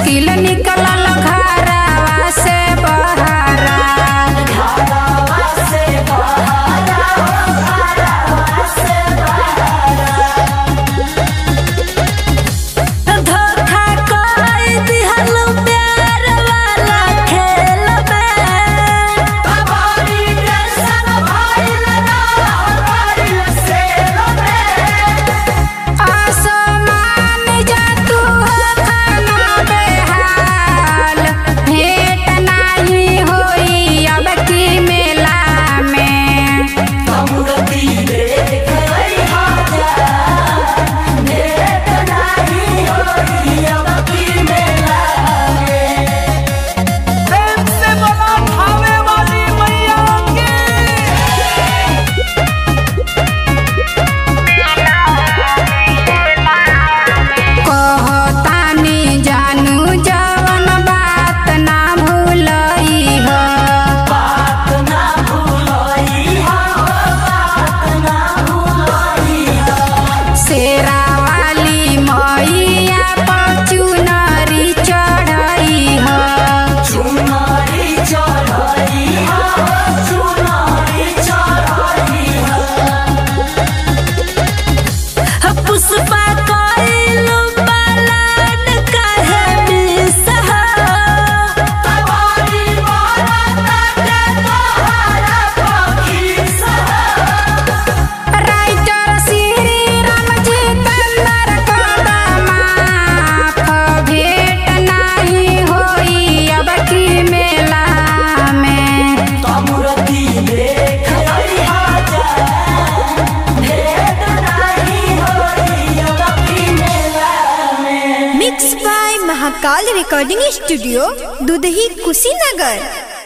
मुश्किल निकलल घरवा से बहरा धोखा कोई दिहल प्यार वाला खेल में आसमान जा तू हो खाना बेहाल भेंट नाही होई अब की मेला में प्रेम से बोला भावे वाली मैया की कहतानी जानू जवन बात ना भूलई हो शेरा वाली मैया पर चुनरी चढ़ई हो पुष्पा कोइलू पलान काहे बिसहा राइटर श्री राम जितेंद्र कदमाफ भेंट नाही होई अब की मेला में mix by Mahakal recording studio Dudhahi Kushinagar